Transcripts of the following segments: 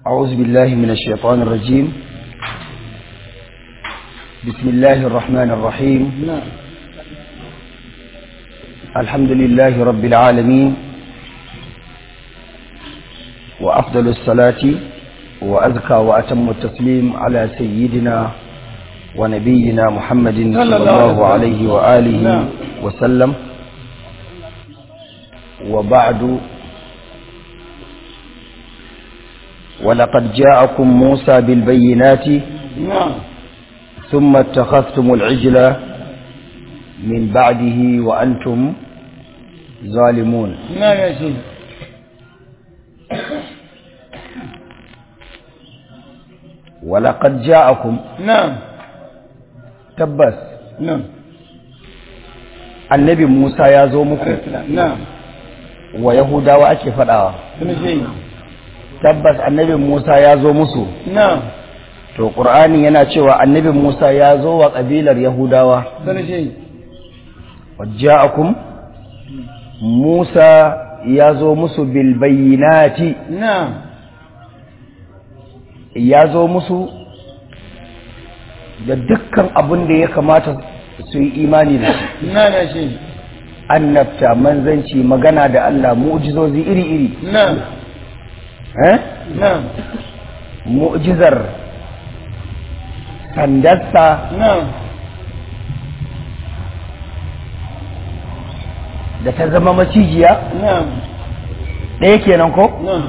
أعوذ بالله من الشيطان الرجيم بسم الله الرحمن الرحيم الحمد لله رب العالمين وأفضل الصلاة وأزكى وأتم التسليم على سيدنا ونبينا محمد صلى الله عليه وآله وسلم وبعد ولقد جاءكم موسى بالبينات نعم ثم اتخذتم العجل من بعده وأنتم ظالمون نعم يا شيخ ولقد جاءكم نعم تبس نعم annabi Musa ya zo muku نعم wa Yahudawa ake faɗawa كل شيء tabbas annabi Musa ya zo musu نعم to Qur'ani yana cewa annabi Musa ya zo wa kabilar Yahudawa كل شيء wajja'akum Musa ya zo musu bil bayyinati نعم ya zo musu da dukkan abin da ya kamata su yi imani da shi نعم يا شيخ annabta manzanci magana da Allah mu'jizozi iri-iri نعم eh نعم mu'jizar sandarsa نعم da ta zama macijiya نعم ɗaya kenan ko نعم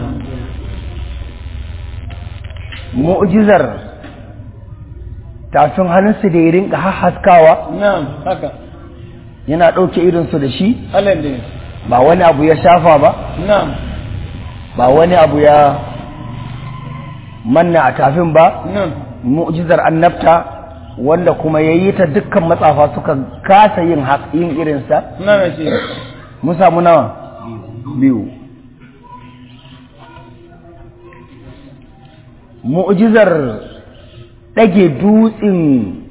mu'jizar tafin hannunsu da ya rinka haskawa نعم هكا yana ɗauke irinsu da shi الله يديك ba wani abu ya shafa ba نعم ba wani abu ya manna a tafin ba نعم mu'jizar annabta wanda kuma ya yi ta dukkan matsafa suka kasa yin hak- yin irinsa نعم يا شيخ mun samu nawa biyu mu'jizar ɗage dutsen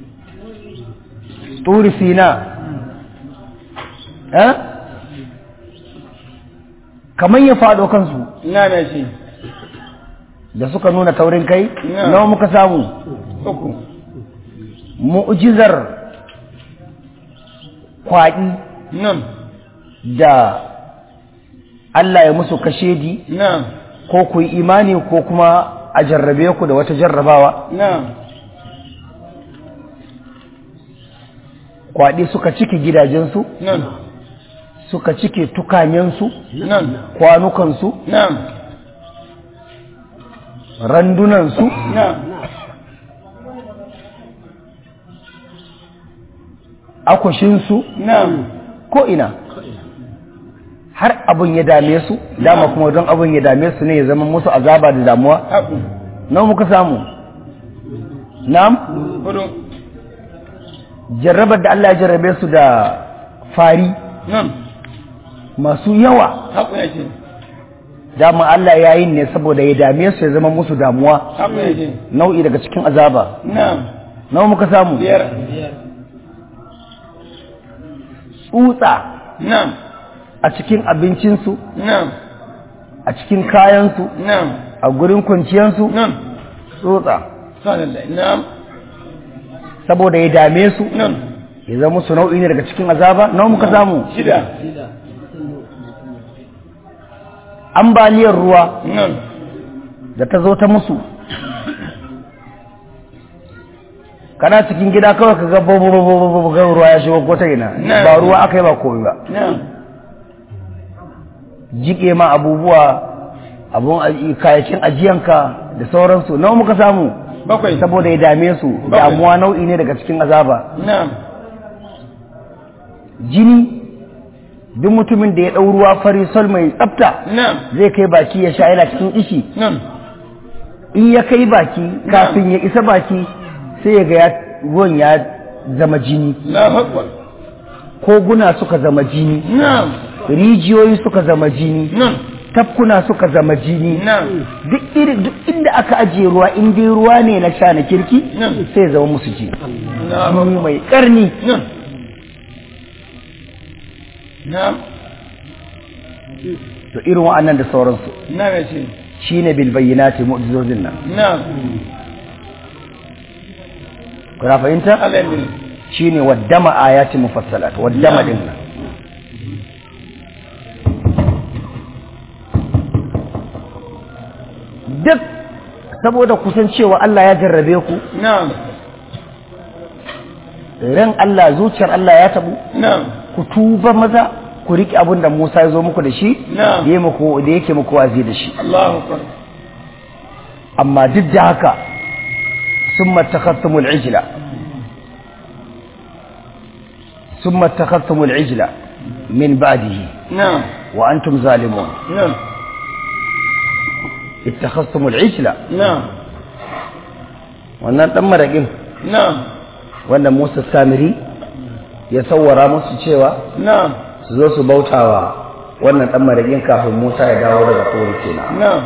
turi sina eh? kamar ya faɗo kansu نعم يا شيخ da suka nuna taurin kai Na. nawa muka samu uku mu'jizar kwaɗi نعم da Allah ya musu kashedi نعم ko ku yi imani ko kuma a jarrabe ku da wata jarrabawa نعم kwaɗi suka cike gidajensu نعم suka cike tukanyensu نعم kwanukansu نعم randunansu نعم akwashinsu نعم ko ina har abin ya dame su dama kuma don abin ya dame su ne ya zama musu azaba da damuwa أبو nawa muka samu na'am هدو jarrabar da Allah ya jarrabe su da fari نعم masu yawa حق يا شيخ dama Allah ya yi ne saboda ya dame su ya zama musu damuwa حق يا شيخ nau'i daga cikin azaba نعم nawa muka samu بير tsutsa نعم a cikin abincinsu نعم a cikin kayansu نعم a gurin kwanciyarsu نعم tsutsa سبحان الله نعم saboda ya dame su نعم ya zama musu nau'i ne daga cikin azaba nawa muka samu شدة ambaliyar ruwa نعم da ta zo ta musu kana cikin gida kawai ka ga babu ga ruwa ya shigo ko ta ina Na. ba ruwa aka yi ba komai ba نعم jike ma abubuwa abun aji- kayakin ajiyanka da sauransu nawa muka samu بقي saboda ya dame su Bakwai. damuwa nau'i ne daga cikin azaba نعم jini duk mutumin da ya ɗau ruwa fari sol mai tsafta نعم zai kai baki ya sha yana cikin ishi نعم in ya kai baki kafin ya isa baki sai ya ga ya- ruwan ya zama jini لا أكبر koguna suka zama jini نعم rijiyoyi suka zama jini نعم tafkuna suka zama jini نعم duk iri duk inda aka ajiye ruwa in dai ruwa ne na sha na kirki نعم sai ya zama musu jini نعم jini mai karni نعم نعم to irin wa'annan da sauransu نعم يا شيخ shine bil bayyinati mu'jizozin nan na'am kuna fahimta alhamdulillah shine waddama ayati mufassalat waddama din nan duk saboda kusancewa Allah ya jarrabe ku na'am ran Allah zuciyar Allah ya tabu na'am ku tuba maza ku riƙe abin da Musa ya zo muku da shi Na'am. da ya muku da yake muku wazi da shi Allahu akbar amma duk da haka summa takhattumul ijla summa takhattumul ijla min ba'dihi na'am wa antum zalimun na'am ittakhadhtumul ijla na'am wannan dan maraƙin na'am wanda Musa Samiri ya sawwara musu cewa na'am su zo su bautawa wannan dan maraƙin kafin Musa ya dawo daga tsoro kenan na'am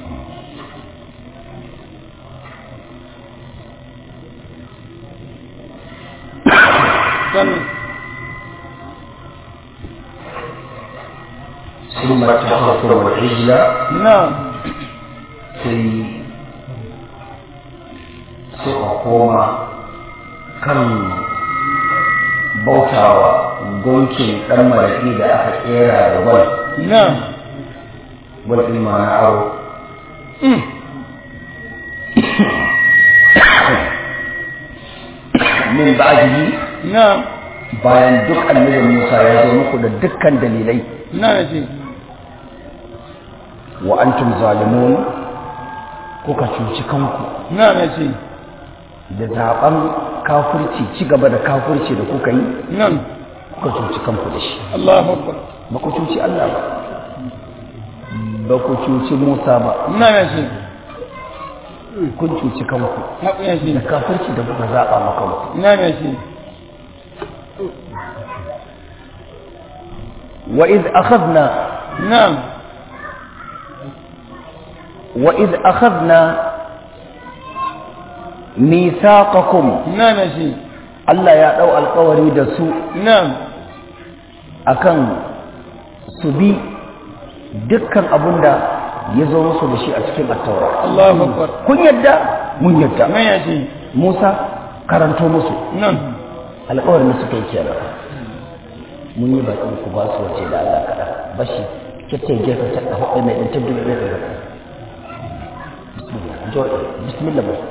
sannan ثم اتخذتم العجل na'am sai suka koma kan bautawa gunkin ɗan maraƙi da aka ƙera da gwal na'am gwal ɗin ma na aro Mm. min ba'dihi na'am bayan duk annabin Musa ya zo muku da dukkan dalilai na'am ce wa antum zalimun kuka cuci kanku na'am ce da zaben kafirci ci gaba da kafirci da kuka yi na'am kuka cuci kanku da shi Allahu akbar ba ku cuci Allah ba ba ku cuci Musa ba na'am ce kun cuci kanku haƙu ya ce da kafirci da kuka zaɓa maka ku na'am ce wa iz akhadna na'am wa iz akhadna mithaqakum na'am ce Allah ya dau alƙawari da su na'am akan su bi dukkan abin da ya zo musu da shi a cikin attaura Allahu akbar kun yadda mun yadda na'am ya ce Musa karanto musu na'am alƙawarin da suka yi kenan mun yi baƙin ku ba su wace da Allah kaɗa bashi kyakkyar gefe ta ɗafa ɗaya mai ɗan tabbi da ɗaya bismillah jo bismillah ba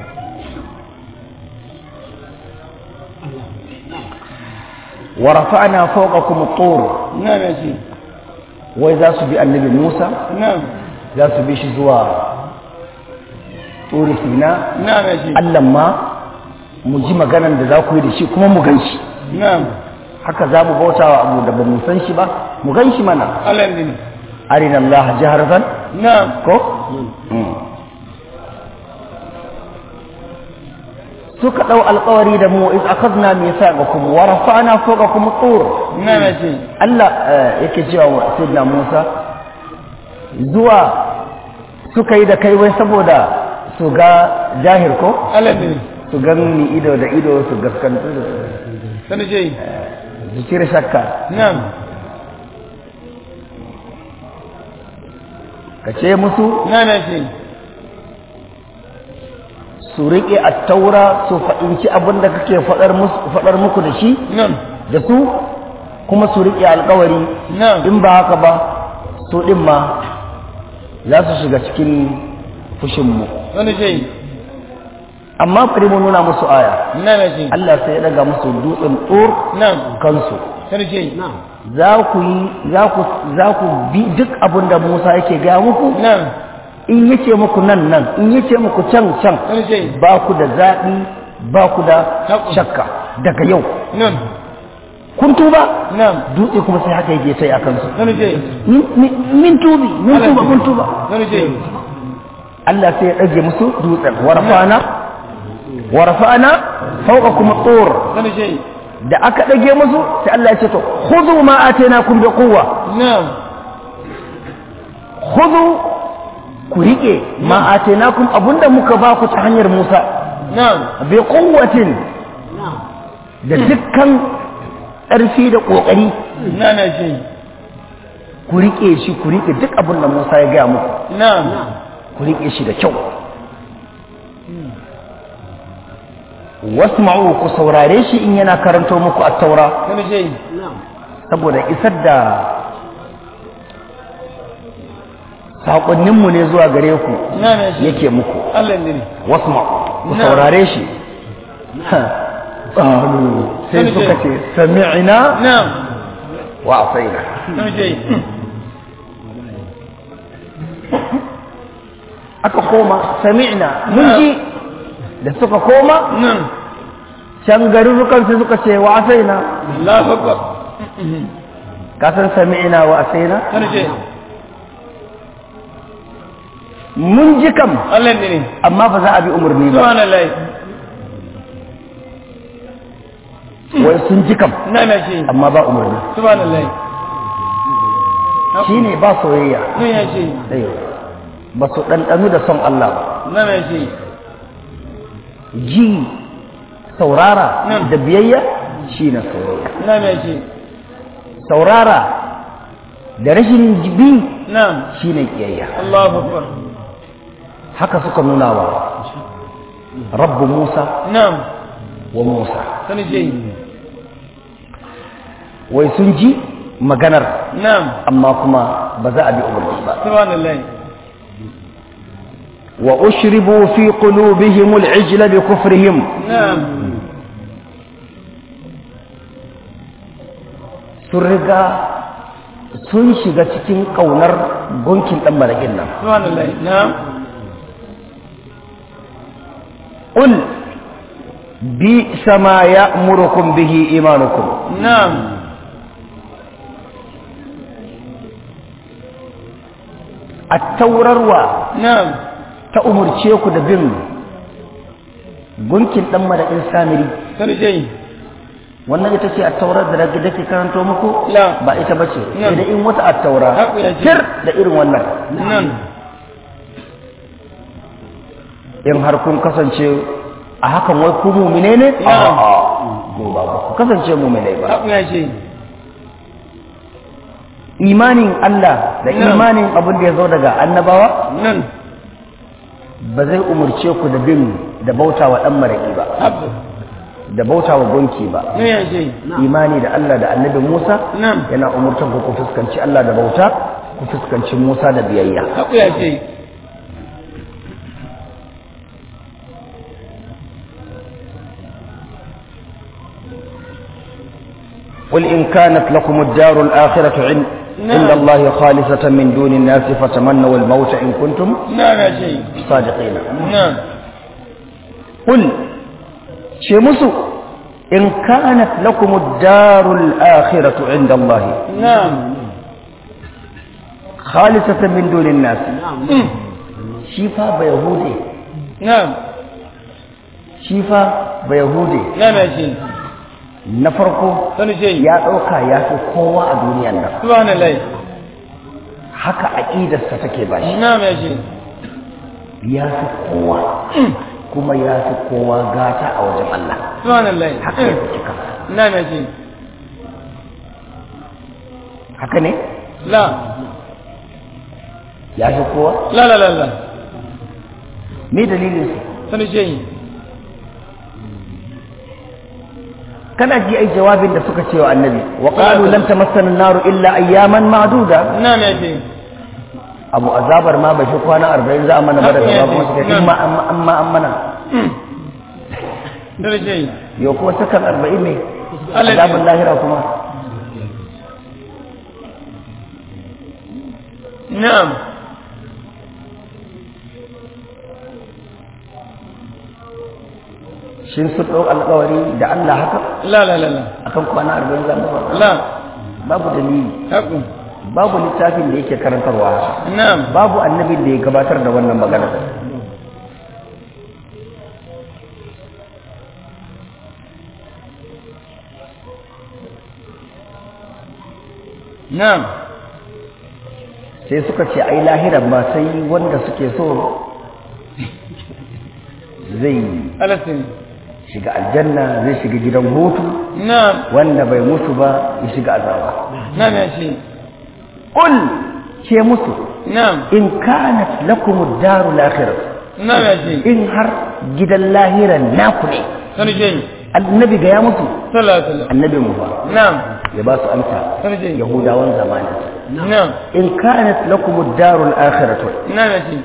wa rafa'na fawqakum at-tur na'am ya ce wai za su bi annabi Musa na'am za su bi shi zuwa turi sina na'am ya ce Allah ma mu ji maganan da za ku yi da shi kuma mu gan shi na'am haka za mu bauta wa abu da ba mu san shi ba mu gan shi mana alhamdulillah arina Allah jaharatan na'am ko suka dau alƙawari da mu iz akhadna mithaqakum wa rafa'na fawqakum tur na'am ya ce Allah eh, yake cewa wa sayyidina Musa zuwa suka yi da kai wai saboda su ga jahir ko alhamdulillah su gani ido da ido su gaskantu da sannan ce su cire shakka na'am ka ce musu na'am ya ce su riƙe a taura su faɗinci abin da kake faɗar musu- faɗar muku da shi na'am da su kuma su riƙe alƙawari na'am in ba haka ba su ɗin ma za su shiga cikin fushinmu sannan ce amma bari mu nuna musu aya na'am ya ce Allah sai ya daga musu dutsen tsor na'am kansu sannan ce za ku yi za ku za ku bi duk abin da Musa yake gaya muku na'am in yace muku nan nan in yace muku can can sannan ce ba ku da zaɓi ba ku da Haƙu. shakka daga yau na'am kun tuba na'am dutse kuma sai haka yake sai a kansu sannan ce min min- min tubi min tuba mun tuba sannan ce Allah sai ya ɗage musu dutsen warfana warfana fawqakum tur sannan ce da aka ɗage musu sai Allah ya ce to khudhu ma atainakum bi quwwa na'am khudhu ku rike ma atainakum abunda muka ba ku ta hanyar Musa na'am bi quwwatin da dukkan ƙarfi da ƙoƙari na'am ya ce ku riƙe shi ku riƙe duk abin da Musa ya gaya muku na'am ku riƙe shi da kyau wasma'u ku saurare shi in yana karanto muku at-taura sani ce saboda isar da saƙonninmu ne zuwa gare ku na'am ya ce yake muku Allah ne ne wasma ku Na'am. saurare shi qalu sai Sani suka ce. ce sami'na na'am wa asaina sani ce aka koma sami'na mun ji da suka koma na'am can garurukan sai suka ce wa asaina Allahu akbar ka san sami'na wa asaina sani ce mun ji kam Allah ne ne amma ba za a bi umarni ba subhanallah wai sun ji kam na'am ya ce amma ba umarni subhanallah shine ba soyayya na'am ya ce Ai, ba su ɗanɗanu da son Allah ba na'am ya ce ji saurara Na'am. da biyayya shi na soyayya na'am ya ce saurara da rashin bi na'am shi ne kiyayya Allahu akbar haka suka nuna wa rabbu musa na'am wa musa sani ce wai sun ji maganar na'am amma kuma ba za a bi umarni ba subhanallah wa ushribu fi qulubihim al-ijla bi kufrihim na'am sun riga sun shiga cikin kaunar gunkin dan marakin nan subhanallah na'am قل بئس ما يأمركم به إيمانكم na'am التورروا na'am تأمر تشيكو دبن gunkin dan madakin samiri sani ce wannan ita ce attaurar da da ke karanto muku La. ba ita bace Na. sai da in wata attaura Haku ya ce. tir da irin wannan nan in har kun kasance a hakan wai ku mu'mine ne Na. a'a ko ba ku kasance mu'mine ba haku ya ce imanin Allah da Na. imanin abin da ya zo daga annabawa nan ba zai umarce ku da bin da bauta wa ɗan maraƙi ba haku da bauta wa gonki ba ne ya ce imani da Allah da annabi Musa Na'am. yana umurtar ku ku fuskanci Allah da bauta ku fuskanci Musa da biyayya haku ya ce قل إن كانت لكم الدار الآخرة عند نعم. عند الله خالصة من دون الناس فتمنوا الموت إن كنتم na'am ya ce صادقين na'am قل شمسوا إن كانت لكم الدار الآخرة عند الله na'am خالصة من دون الناس Mm. شيفا بيهودي na'am شيفا بيهودي na'am ya ce na farko sani ce ya ɗauka ya fi kowa a duniyan nan subhanallah haka aƙidarsa take ba shi na'am ya ce ya fi kowa kuma ya fi kowa gata a wajen Allah subhanallah haka ya fi cika na'am ya ce haka ne la ya fi kowa la la la la me dalilin su sani ce kana ji ai jawabin da suka ce wa annabi wa qalu lan tamassana an-naru illa ayyaman ma'duda na'am ya ce abu azabar ma bai fi kwana 40 za a mana ba daga ba kuma suka ce amma amma amma an mana sani ce yau kuma sakan 40 ne Allah ya azabin lahira kuma na'am shin sun ɗau alƙawari da Allah haka la la la la akan kwana 40 za a mana la babu dalili haku babu littafin da yake karantarwa haka na'am babu annabin da ya gabatar da wannan magana na'am sai suka ce ai lahiran ma sai wanda suke so zai alasin shiga aljanna zai shiga gidan hutu na'am wanda bai mutu ba ya shiga azaba na'am ya ce qul ce musu na'am in kanat lakum ad-darul akhirah na'am ya ce in har gidan lahiran naku ne sarje annabi ga ya musu sallallahu alaihi wasallam annabi mu fa na'am ya ba su amsa sarje yahudawan zamanin na'am in kanat lakum ad-darul akhirah na'am ya ce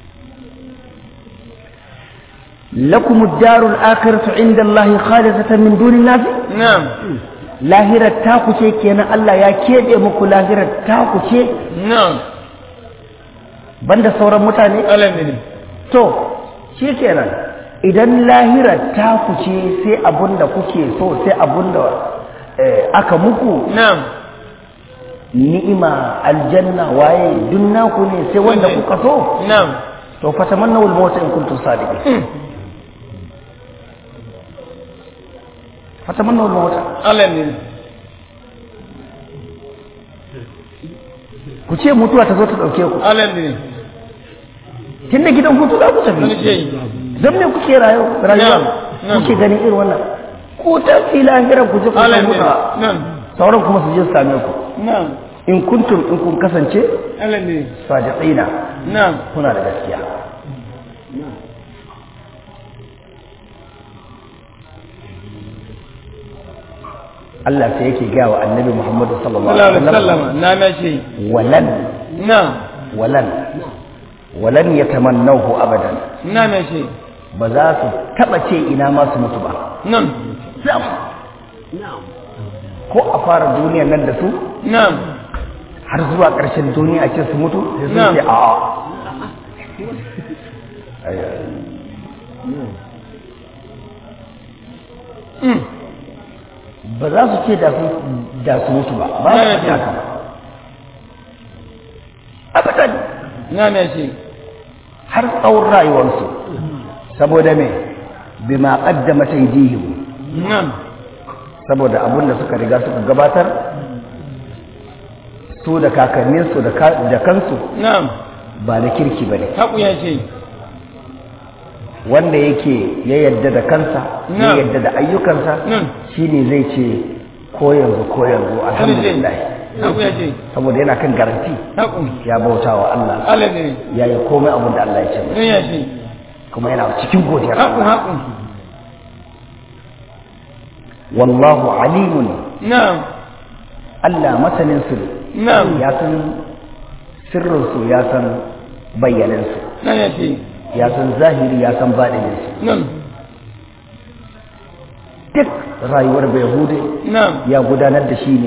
lakum ad-darul akhirah inda Allah khalisatan min duni nas na'am lahirar ta ku ce kenan Allah ya kebe muku lahirar ta ku ce na'am banda sauran mutane alhamdulillah to shi kenan idan lahirar ta ku ce sai abunda kuke so sai abunda eh, aka muku na'am ni'ima aljanna waye duk naku ne sai wanda Wanne? kuka so na'am to fatamanna wal mawt in kuntum sadiqin fatamanna wal mawt alhamdulillah ku ce mutuwa ta zo ta dauke ku alhamdulillah tunda gidan hutu za ku tafi sarje dan me kuke rayu rayuwa Na'am, na'am. kuke ganin irin wannan ku ta fi lahirar ku je ku samu alhamdulillah ta na'am sauran kuma su je su same ku na'am in kuntum in kun kasance alhamdulillah sadiqina na'am kuna da gaskiya Allah sai yake gaya wa annabi Muhammadu sallallahu sallallahu alaihi alaihi wasallam wasallam na'am ya ce walan na'am walan walan yatamannahu abadan na'am ya ce ba za su taba ce ina ma su mutu ba na'am sam ko a fara duniyar nan da su na'am har zuwa ƙarshen duniya a ce su mutu sai sun Na'am. ce a'a Mm. ba za su ce da su da su mutu ba ba Na'am. su ce haka ba abadan na'am ya ce har tsawon rayuwarsu saboda me bima qaddama taydihim na'am saboda abin da suka riga suka gabatar su da kakanninsu da ka- da kansu na'am ba na kirki bane haku ya ce wanda yake ya yadda da kansa ya Na'am. yadda da ayyukansa Na'am. shine zai ce ko yanzu ko yanzu alhamdulillah haku ya ce saboda yana kan garanti haku ya bauta wa Allah alhamdulillah ya yi komai abin da Allah ya ce masa don ya ce kuma yana cikin godiyar haku Allah haku wallahu alimun na'am Allah masanin su na'am ya san sirrin su ya san bayyanin su na'am ya ce ya san zahiri ya san baɗinin su na'am duk rayuwar Bayahude na'am ya gudanar da shi ne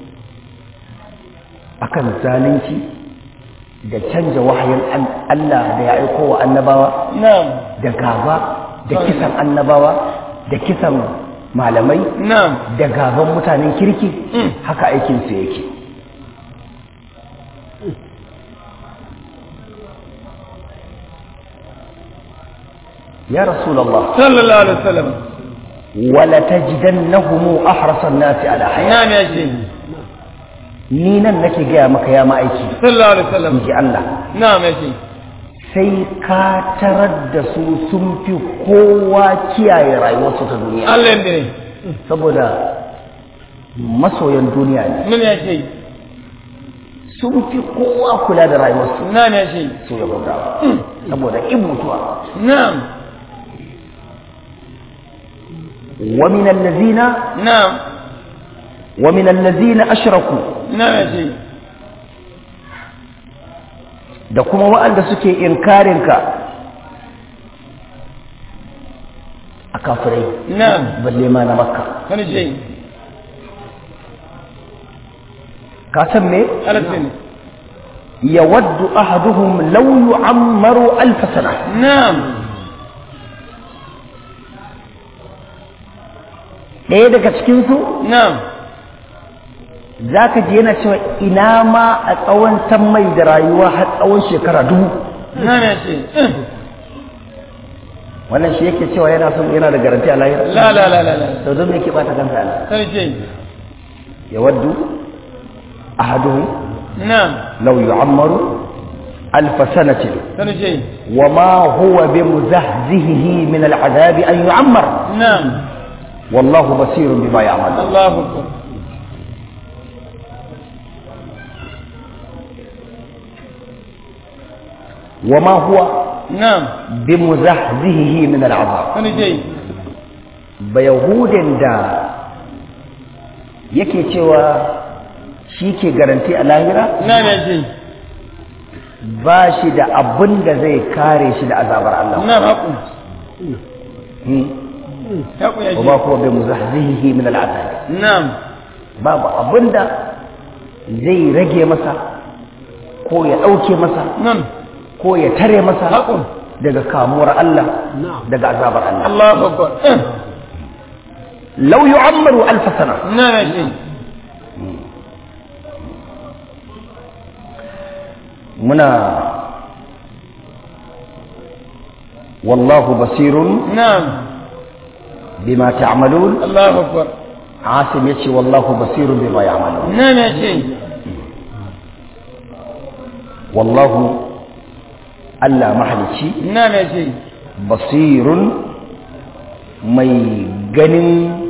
akan zalunci da canja wahayin an- Allah da ya aiko wa annabawa na'am da gaba da kisan annabawa da kisan malamai na'am da gaban mutanen kirki Mm. haka aikinsu yake ya rasulallah sallallahu alaihi wasallam wala tajidannahum ahrasan nasi ala haya na'am ya ce ni nan nake gaya maka ya ma'aiki sallallahu alaihi wasallam in ji Allah na'am ya ce sai ka tarar da su sun fi kowa kiyaye rayuwarsu ta duniya alhamdulillah saboda masoyan duniya ne nan ya ce sun fi kowa kula da rayuwarsu na'am ya ce su ya gudawa saboda in mutuwa na'am wa min allazina na'am wa min allazina ashraku na'am ya ce da kuma waɗanda suke inkarin ka a kafirai na'am balle ma na makka kan ce ka san me alhamdulillah yawaddu ahaduhum law yu'ammaru alf sana na'am ɗaya daga cikin su na'am zaka ji yana cewa ina ma a tsawon san mai da rayuwa har tsawon shekara dubu na'am ya ce wannan shi yake cewa yana son yana da garanti a lahira la la la la la to don me yake bata kansa a nan kan ce yawaddu ahaduhum na'am law yu'ammaru alf sanatin kan ce وما هو بمزهزهه من العذاب أن يعمر na'am والله بصير بما يعمل Allahu akbar wa ma huwa na'am bi muzahzihi min al'azab wani ce ba yahudin da yake cewa shi ke garanti a lahira na'am ya ce ba shi da abin da zai kare shi da azabar Allah na'am haƙu Hmm. haƙu ya wa ma ce huwa bi muzahzihi min al'azab na'am babu abin da zai rage masa ko ya ɗauke masa nan ko ya tare masa haƙun daga kamuwar Allah daga azabar Allah Allahu akbar law yu'ammaru alf sana na'am ya ce muna wallahu basirun na'am bima ta'malun Allahu akbar asim yace wallahu basirun bima ya'malun na'am ya ce wallahu Allah mahalici na'am ya ce basirun mai ganin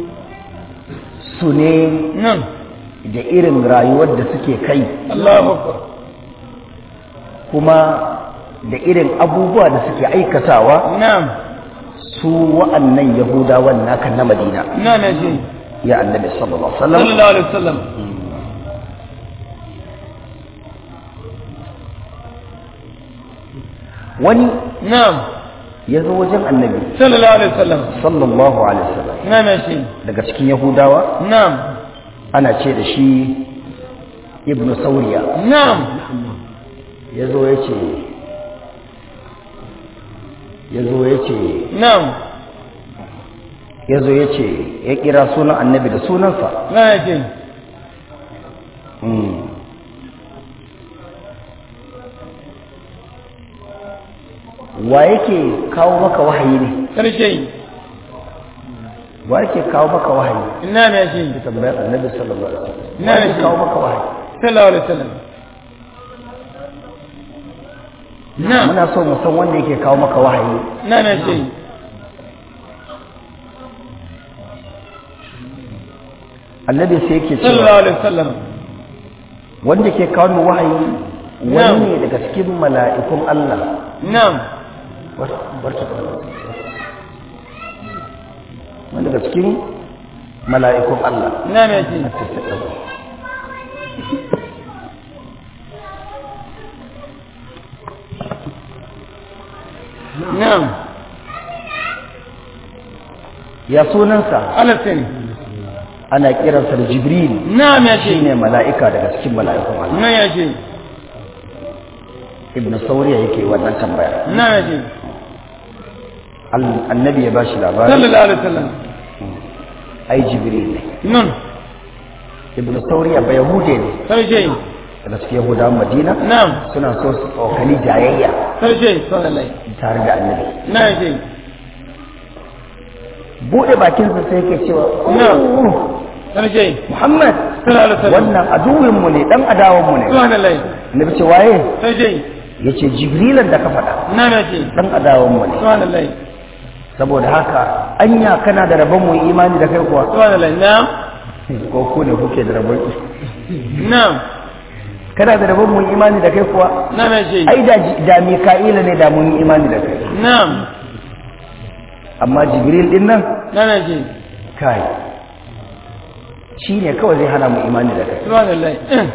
su ne nan da irin rayuwar da suke kai Allahu akbar kuma da irin abubuwa da suke aikatawa na'am su wa'annan yahudawan naka na madina na'am ya ce ya annabi sallallahu alaihi wasallam sallallahu alaihi wasallam wani na'am ya zo wajen annabi sallallahu alaihi wasallam sallallahu alaihi wasallam na'am ya ce daga cikin yahudawa na'am ana ce da shi ibnu sauriya na'am ya zo ya ce ya zo ya ce na'am ya zo ya ce ya kira sunan annabi da sunansa na'am ya ce Mm. wa yake kawo maka wahayi ne karshe wa yake kawo maka wahayi na'am ya ce tambayar annabi sallallahu alaihi wasallam Na wa yake ce. kawo maka wahayi sallallahu alaihi wasallam na'am muna so mu san wanda yake kawo maka wahayi na'am ya ce annabi sai yake sallallahu cewa alaihi wasallam wanda ke kawo mu wahayi Na'am. wani ne daga cikin mala'ikun Allah na'am Bar- barka da wani daga cikin mala'ikun Allah na'am ya ce na'am ya sunansa alasin ana kiransa da jibril na'am ya ce shine mala'ika daga cikin mala'ikun Allah na'am ya ce ibnu sauriya yake wannan tambaya na'am ya ce Al- annabi ya bashi labari sallallahu alaihi wasallam ai jibril ne nun ibnu sauriya ba yahude ne karshe daga cikin yahudawan madina na'am suna so su tsokali jayayya karshe sallallahu tare da annabi na'am ya ce bude bakinsa sai yake cewa Na'am. "Oh, karshe muhammad sallallahu alaihi wasallam wannan aduwinmu ne dan adawanmu ne subhanallah annabi ce waye karshe yace jibrilan da ka faɗa na'am ya ce dan adawanmu ne subhanallah saboda haka anya kana da rabon mu imani da kai kuwa subhanallah na'am ko ku ne kuke da rabon na'am kana da rabon mu imani da kai kuwa na'am ya ce ai da da mika'ila ne da mun yi imani da kai na'am amma jibril din nan na'am ya ce kai shi ne kawai zai hana mu imani da kai subhanallah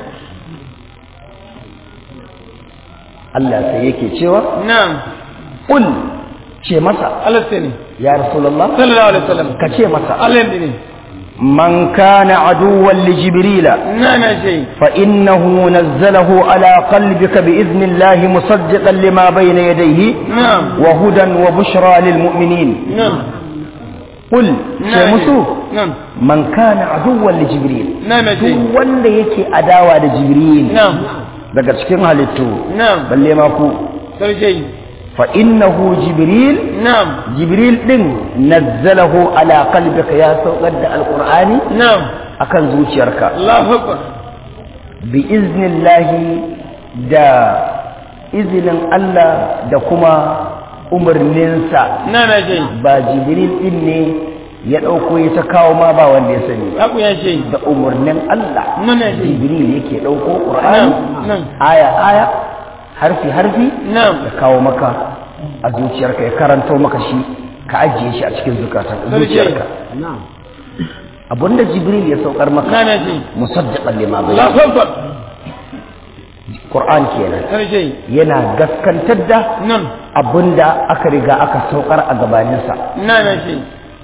Allah sai yake cewa na'am qul ce masa alasin ya rasulullah sallallahu alaihi wasallam ka ce masa alasin man kana aduwwan li jibrila na'am ya ce فإنه نزله على قلبك بإذن الله مصدقا لما بين يديه نعم وهدى وبشرى للمؤمنين نعم قل نعم شمسو نعم من كان عدوا لجبريل نعم يا شيخ. duk wanda yake adawa da jibril نعم daga cikin halittu نعم balle ma ku karshe fa innahu jibril نعم jibril din nazzalahu ala qalbika ya saukar da alqur'ani نعم akan zuciyarka الله أكبر bi iznillahi da izinin Allah da kuma umarninsa نعم يا شيخ ba jibril din ne ya ɗauko ya ta kawo ma ba wanda ya sani ba أبو يا شيخ da umarnin Allah نعم يا شيخ jibril yake ɗauko ƙur'ani نعم نعم aya aya harfi harfi na'am ya kawo maka a zuciyarka ya karanto maka shi ka ajiye shi a cikin zukatan Sarki. zuciyarka abinda jibril ya saukar maka na na ji musaddiqan lima bayna Allahu akbar qur'an kenan sarki yana gaskantar da nan abinda aka riga aka saukar a gabaninsa na na ji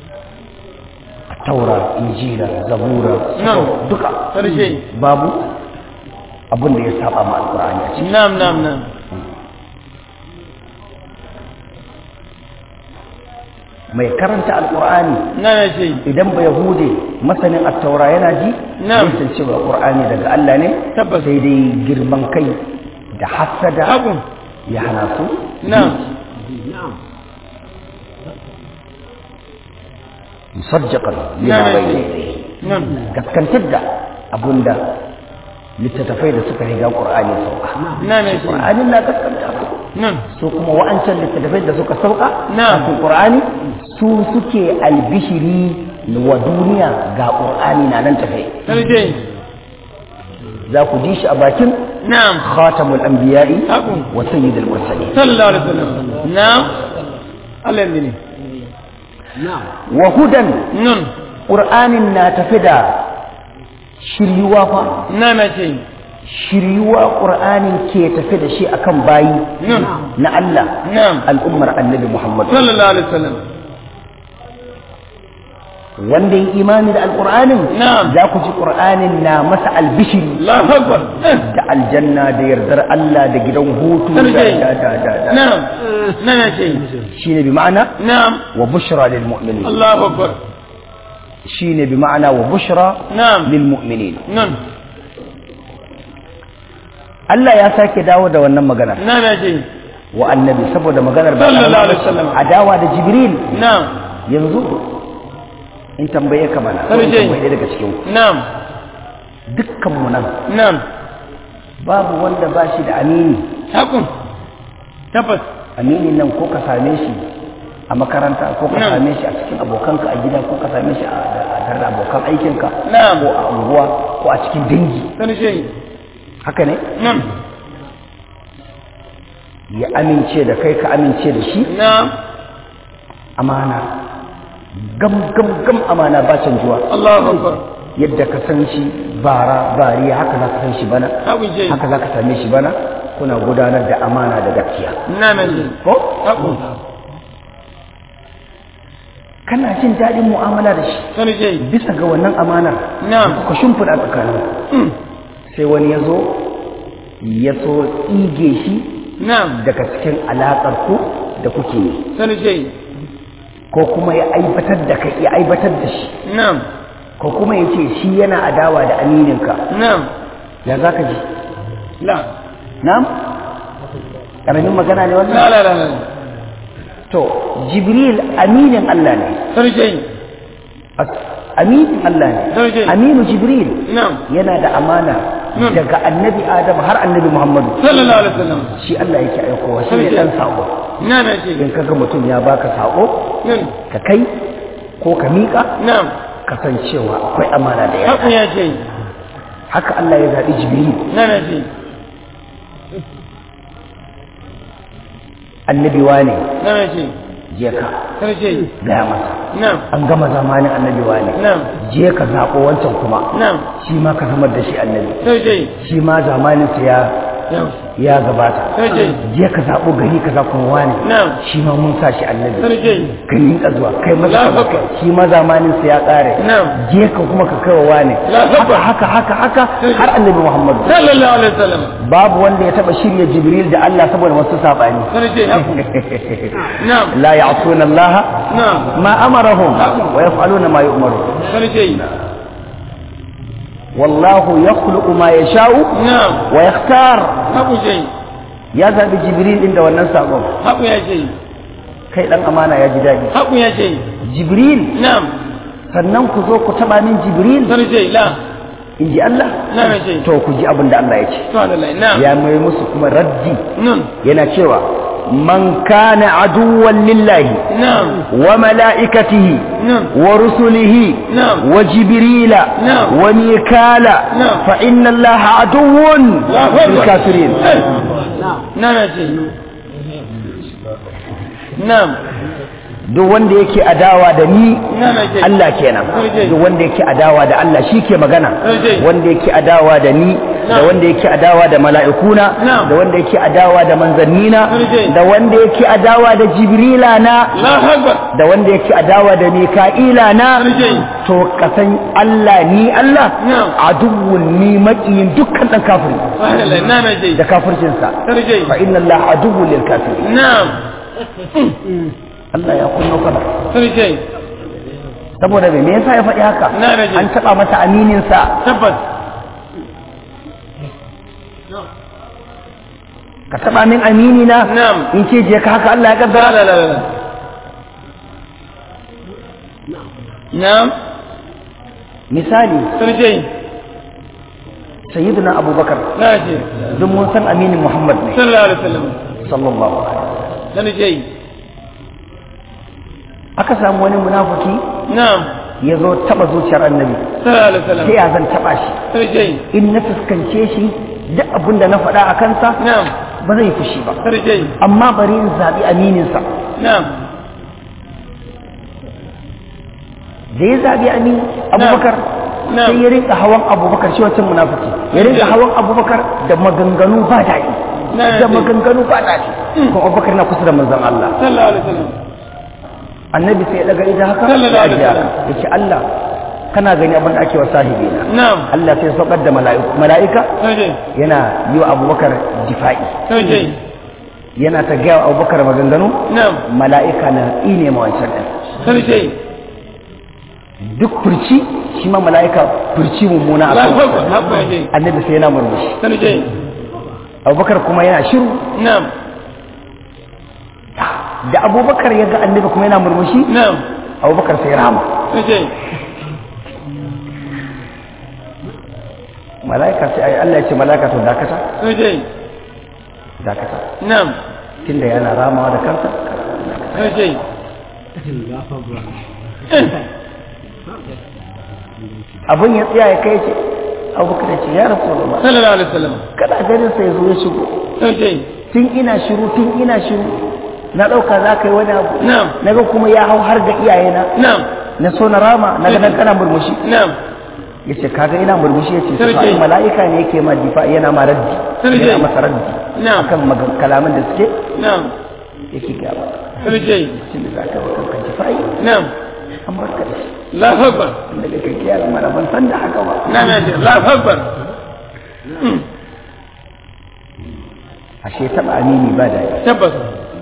taura injila zabura Na'am. duka sarki babu abinda ya saba ma alqur'ani a ciki na'am na'am na'am mai karanta alqur'ani na na ji idan ba yahude masanin attaura yana ji Na'am. zai san cewa qur'ani daga Allah ne Tabbas. sai dai girman kai da hasada Abu. ya hana su na'am musajjaqan lima Na'am. bayna yadayhi nan gaskantar da abunda littattafai da suka riga qur'ani sauka na na ji qur'anin na gaskanta su nan su kuma wa'ancan littattafai da suka sauka Na'am. kafin qur'ani su suke albishiri wa duniya ga qur'ani na nan tafe sarki za ku ji shi a bakin na'am khatamul anbiya'i Abu. wa sayyidul mursalin sallallahu alaihi wasallam na'am Allah ne wa hudan nan qur'anin na tafi da shiryuwa fa na na ji shiryuwa qur'anin ke tafi da shi akan bayi nan na Allah na'am al'ummar annabi Muhammad sallallahu alaihi wasallam wanda ya imani da alqur'anin Na'am. za ku ji qur'anin na masa albishiri Allahu akbar da aljanna da yardar Allah da gidan hutu da sarki da da da da na'am na na ji shine bi ma'ana na'am wa bushra lil mu'minin Allahu akbar shine bi ma'ana wa bushra na'am lil mu'minin nan Allah ya sake dawo da wannan maganar na na ji wa annabi saboda maganar ba Sallallahu alaihi wasallam. adawa da jibril na'am yanzu in tambaye ka mana ko in Sarki. tambaye daga cikin ku na'am dukkan mu nan na'am babu wanda ba shi da amini hakun tabbas aminin nan ko ka same shi a makaranta ko ka Na'am. same shi a cikin abokanka a gida ko ka same shi a a tare da abokan aikinka Na'am. ko a unguwa ko a cikin dangi sarki haka ne na'am ya amince da kai ka amince da shi na'am amana gam gam gam amana ba canjuwa Allahu akbar yadda ka san shi bara bariya haka za ka san shi bana hakun ji haka za ka same shi bana kuna gudanar da amana da gaskiya na na ji ko hakun kana jin daɗin mu'amala da shi sarki bisa ga wannan amanar na'am ka shimfiɗa tsakanin Mm. sai wani ya zo ya so tsige shi na'am daga cikin alaƙar ku da kuke yi sarki ko kuma ya aibatar da kai ya aibatar da shi na'am ko kuma ya ce shi yana adawa da amininka na'am ya za ka ji la na'am ƙaramin magana ne wannan la la la la to jibril aminin Allah ne sarki As- aminin Allah ne Sarki. aminu jibril na'am yana da amana Hmm. daga annabi adam har annabi muhammadu sallallahu alaihi wasallam shi Allah yake aikowa shi ne Sarki. dan sako na na ji in kaga mutum ya baka sako nan ka kai ko ka miƙa na'am kasancewa akwai amana da hakun yawa ya ce haka Allah ya zaɓi jibril na na ji annabi wane na na ji je ka sarki gaya masa na'am an gama zamanin annabi wane na'am je ka zaɓo wancan kuma na'am shi ma ka zamar da shi annabi sarki shi ma zamaninsa ya na'am ya gabata sarki je ka zaɓo gari ka za kuma wane na'am shi ma mun sa shi annabi sarki ka rinka zuwa kai maza Allahu ka Akbar. kai shi ma zamaninsa ya ƙare Na'am. je ka kuma ka kai wa wane Allahu haka Akbar. haka haka haka Sai- har annabi muhammadu sallallahu alaihi wasallam babu wanda ya taba shirya jibril da Allah saboda wasu sabani sarki hakun na'am la ya'tuna Allah na'am ma amarahum wa yaf'aluna ma yu'maru sarki wallahu yakhluqu ma yasha'u na'am wa yakhtar hakun ce ya zabi jibril din da wannan sakon hakun ya ce kai dan amana ya ji dadi hakun ya ce jibril na'am sannan ku zo ku taba min jibril sarki la in ji Allah na na ce to ku ji abin da Allah ya ce subhanallah na'am ya mai musu kuma raddi nun yana cewa من كان عدوا لله نعم وملائكته نعم ورسله نعم. وجبريل نعم. وميكال نعم. فإن الله عدو للكافرين نعم يا شيخ نعم duk wanda yake adawa da ni نعم يا شيخ Allah kenan Sarki. duk wanda yake adawa da Allah shi ke magana Sarki. wanda yake adawa da ni da Na'am. wanda yake adawa da mala'ikuna Na'am. da wanda yake adawa da manzannina Sarki. da wanda yake adawa da jibrila na الله أكبر da wanda yake adawa da mika'ila na Sarki. to kasan Allah ni Allah Na'am. aduwwun ni makiyin dukkan dan kafiri أهلا نعم يا شيخ da kafircinsa Sarki. fa inna Allah aduwwun lil kafirin نعم Allah ya kunno kana Sarki. saboda me me yasa ya faɗi haka Na rage. an taba masa aminin sa tabbas ka taba min amini na Na'am. in ce je ka haka Allah ya لا kaddara لا لا لا نعم misali Sarki. sayyidina abubakar لا شيء duk mun san aminin muhammad ne صلى الله عليه وسلم sallallahu alaihi wasallam Sarki. aka samu wani munafiki نعم ya zo taba zuciyar annabi صلى الله عليه وسلم sai ya zan taba shi Sarki. in na fuskance shi duk abin da na faɗa a kansa نعم ba zai fushi ba Sarki. amma bari in zaɓi amininsa نعم da ya zaɓi amin abubakar Na'am. sai ya rinka hawan abubakar shi wancan munafiki ya rinka hawan abubakar da maganganu ba daɗi Na'am. da maganganu ba daɗi kuma abubakar na kusa da manzon Allah صلى الله عليه وسلم annabi sai ya daga ita haka Sallallahu ya alaihi ajiye wasallam. haka. ya ce Allah kana gani abin da ake wa sahibi na نعم Allah sai ya saukar da mala'iku mala'ika Sarki. yana yi wa abubakar difa'i Sarki. yana ta gaya wa abubakar maganganu نعم mala'ika na ine ma wancan ɗin Sarki. duk furci shi ma mala'ika furci mummuna a الله kan أكبر حقا يا شيخ annabi sai yana murmushi Sarki. abubakar kuma yana shiru نعم da abubakar ya ga annabi kuma yana murmushi نعم abubakar sai rama Sarki. mala'ika sai ai Allah ya ce mala'ika to dakata Sarki. dakata نعم tunda yana ramawa da kansa Sarki. abin ya tsaya ya kai ce abubakar ya ce ya rasu da صلى الله عليه وسلم kada ganin sai zo ya shigo Sarki. tun ina shiru tun ina shiru na ɗauka za ka yi wani abu نعم naga kuma ya hau har ga iyayena نعم na so na rama na ga nan kana murmushi نعم ya ce kaga ina murmushi ya ce Sarki. sai mala'ika ne yake ma difa yana ma raddi Sarki. yana masa raddi Na'am. akan magan- kalaman da suke نعم yake gaya ba Sarki. shi ne za ka ba kanka difa'i نعم an barka da shi الله أكبر daga kai kiyar mana ban san da haka ba نعم يا شيخ الله أكبر ashe taba amini ba da تبت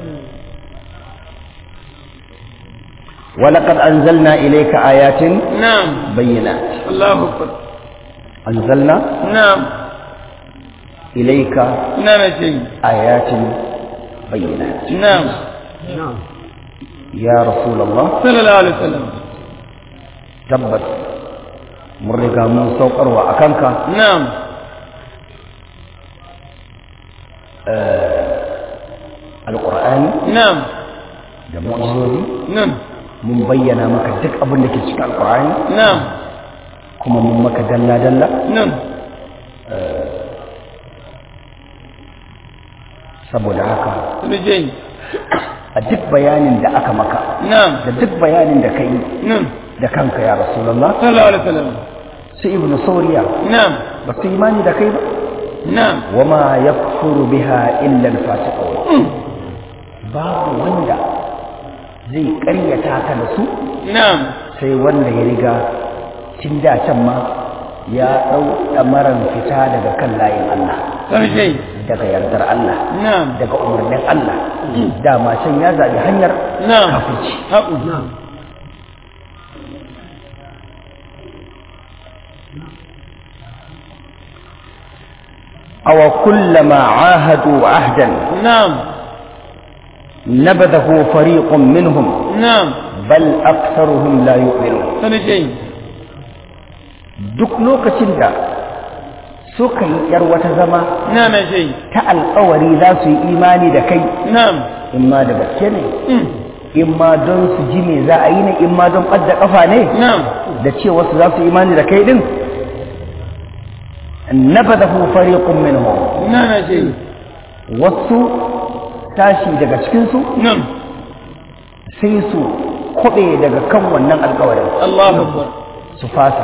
ولقد أنزلنا إليك آيات نعم بينات الله أكبر أنزلنا نعم إليك نعم يا شيخ آيات بينات نعم يا رسول الله صلى الله عليه وسلم تبت mun riga mun saukarwa a kanka نعم alƙur'ani نعم da mu'ajizozi نعم mun bayyana maka duk abin da ke cikin alƙur'ani نعم kuma mun maka dalla-dalla نعم saboda haka رجعي a duk bayanin da aka maka نعم da duk bayanin da ka yi نعم da kanka ya rasulallah صلى الله عليه وسلم su ibnu sauriya نعم ba su imani da kai ba نعم wama yakfuru biha illa al-fasiqun babu wanda zai ƙaryata ka da su نعم sai wanda ya riga tun da can ma ya ɗau ɗamaran fita daga kan layin Allah رجعي daga yardar Allah نعم daga umarnin Allah dama can ya zaɓi hanyar نعم kafirci حقه نعم aw kullama ahadu ahdan نعم nabadahu fariqun minhum نعم bal aktharuhum la yu'minun رجعي duk lokacin da suka yi yar wata zama نعم يا شيخ ta alkawari za su yi imani da kai نعم in ma da gaske ne مم. in ma don su ji me za a yi ne in ma don ɓadda ƙafa ne نعم da cewa su za su yi imani da kai din nabadahu fariqun minhum نعم يا شيخ wasu tashi daga cikinsu نعم sai su kwaɓe daga kan wannan alkawarin الله أكبر su fasa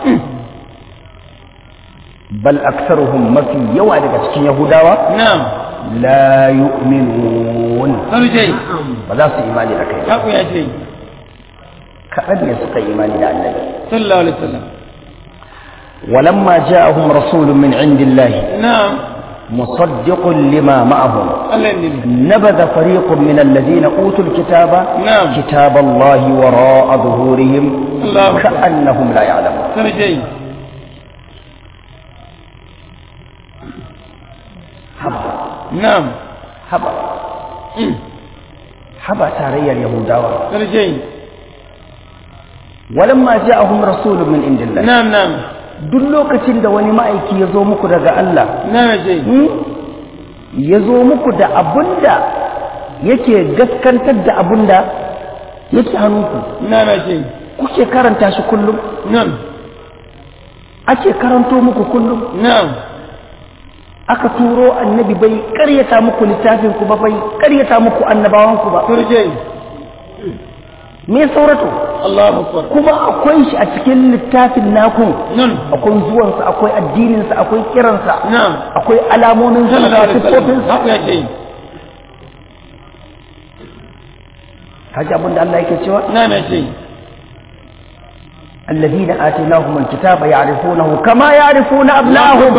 bal aksaruhum mafi yawa daga cikin yahudawa نعم la yu'minun قالوا شيء ba za su imani da kai ba حقوا يا شيخ kaɗan ne suka yi imani da annabi صلى الله عليه وسلم walamma ja'ahum rasulun min indillahi نعم مصدق لما معهم الله يندمي نبذ فريق من الذين أوتوا الكتاب نعم. كتاب الله وراء ظهورهم الله أكبر. كأنهم لا يعلمون قالوا شيء هبا نعم هبا مم. هبا تاريا اليهوداوة قالوا شيء ولما جاءهم رسول من عند الله نعم نعم duk lokacin da wani ma'aiki ya zo muku daga Allah نعم يا شيخ hmm, ya zo muku da abunda yake gaskantar da abunda yake hannunku نعم يا شيخ kuke karanta shi kullum نعم ake karanto muku kullum نعم aka turo annabi bai karyata muku littafin ku ba bai karyata muku annabawan ku ba قالوا شيء me saurato الله أكبر kuma akwai shi a cikin littafin naku نعم akwai zuwansa akwai addininsa akwai kiransa نعم akwai alamomin صلى الله sa عليه وسلم siffofinsa حقوا يا شيخ kaji abin da Allah yake cewa نعم يا شيخ alladhina atainahum alkitaba ya'rifunahu kama ya'rifuna abna'ahum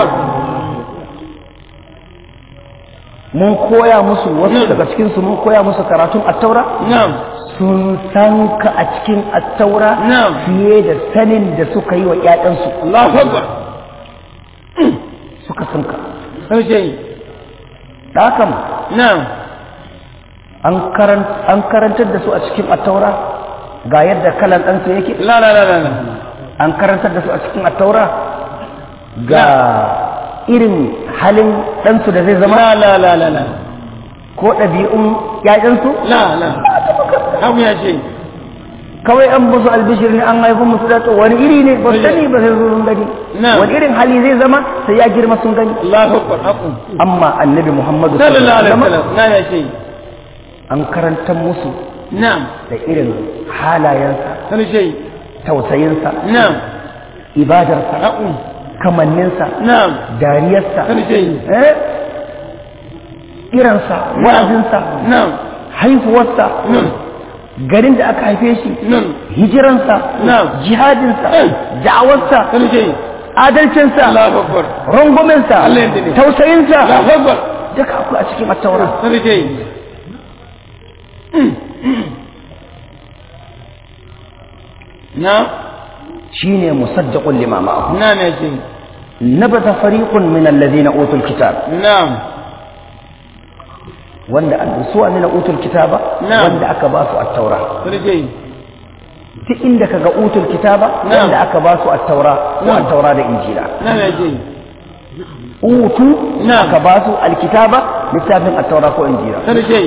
mun koya musu wasu daga cikin su mun koya musu karatun at-taura نعم sun san ka a cikin at-taura Na'am. fiye da sanin da suka yi wa ƴaƴansu الله أكبر suka san ka قالوا شيء da haka نعم an karan an karantar da su a cikin at-taura ga yadda kalan ɗansu yake لا لا لا لا لا an karantar da su a cikin at-taura ga irin halin ɗansu da zai zama لا لا لا لا لا ko ɗabi'un ƴaƴansu لا لا حقوا يا شيخ kawai an musu albishir ne an haifi musu da to wani iri ne ba su sani ba sai sun gani Na'am. wani irin hali zai zama sai ya girma sun gani الله أكبر حقوا amma annabi muhammadu صلى الله عليه sallallahu alaihi وسلم نعم يا شيخ an karantar musu نعم da irin halayensa قالوا شيء tausayinsa نعم ibadarsa حقوا kamanninsa نعم dariyarsa قالوا شيء eh iransa wa'azinsa نعم haifuwarsa نعم garin da aka haife shi نعم hijiransa Na'am. jihadinsa Eh. da'awarsa قالوا شيء adalcinsa الله أكبر runguminsa Allah ya dade. tausayinsa الله أكبر duka akwai a cikin attaura قالوا شيء نعم shine musaddaqun lima ma'ahu نعم يا شيخ nabata fariqun min alladhina utul kitab نعم wanda an su ne na utul kitaba Na'am. wanda aka ba su attaura قالوا شيء duk inda kaga utul kitaba Na'am. wanda aka ba su attaura ko Na'am. attaura da injila نعم يا شيخ utu Na'am. aka ba su alkitaba littafin attaura ko injila قالوا شيء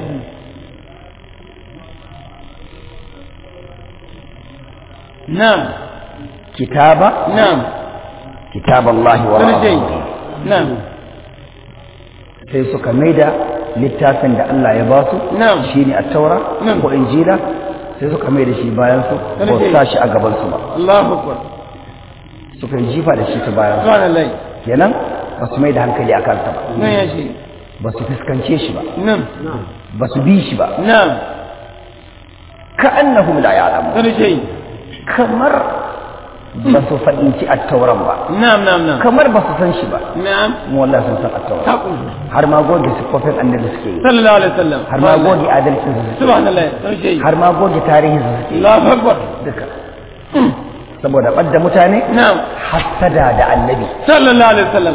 نعم kitaba نعم kitaballahi wa قالوا شيء rasulihi نعم sai suka maida littafin da Allah ya ba su Na'am. shine at-taura Na'am. ko injila sai suka maida shi bayan su Kana ko ce- sa shi a gaban su ba الله أكبر suka yi jifa da shi ta bayan su سبحان الله kenan ba su maida hankali a kansa ba نعم يا شيخ ba su fuskance shi ba نعم ba su bi shi ba نعم ka'annahum la ya'lamu قالوا شيء kamar ba su fahimci at-tauran ba نعم نعم نعم kamar ba su san shi ba نعم mu wallahi sun san at-tauran تقول har ma goge siffofin annabi suke yi صلى الله عليه وسلم har ma goge adalcin su suke yi سبحان الله قالوا شيء har ma goge tarihin su suke yi الله أكبر duka saboda ɓadda mutane نعم hassada da annabi صلى الله عليه وسلم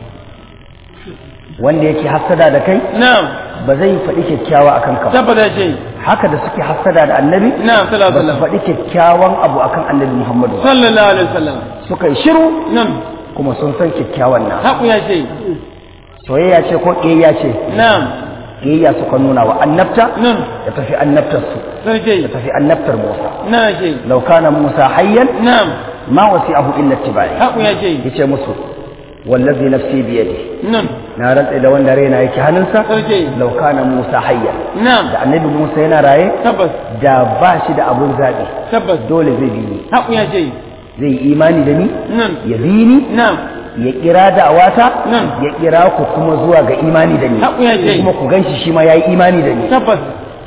wanda yake hassada da kai نعم ba zai faɗi kyakkyawa akan ka ba ثبت يا شيء haka da suke hassada da annabi نعم صلى الله ba عليه su وسلم faɗi kyakkyawan abu akan annabi muhammadu ba صلى الله عليه وسلم suka yi shiru نعم kuma sun san kyakkyawan nan haku ya ce soyayya ce ko ƙiyayya ce na'am ƙiyayya suka nuna wa annabta nan ya tafi annabtar su sarki ya tafi annabtar Musa na ce law kana Musa hayyan na'am ma wasi'ahu illa ittiba'i haku ya ce yace musu wallazi nafsi biyadi nan na rantsa da wanda raina yake hannunsa sarki law kana Musa hayyan na'am da annabi Musa yana raye tabbas da ba shi da abun zaɓi tabbas dole zai bi ni haku ya ce zai yi imani da ni nan ya bi ni na'am ya kira da'awata Nan. ya kira ku kuma zuwa ga imani da ni Haƙu ya ce. kuma ku ganshi shi ma yayi imani da ni tabbas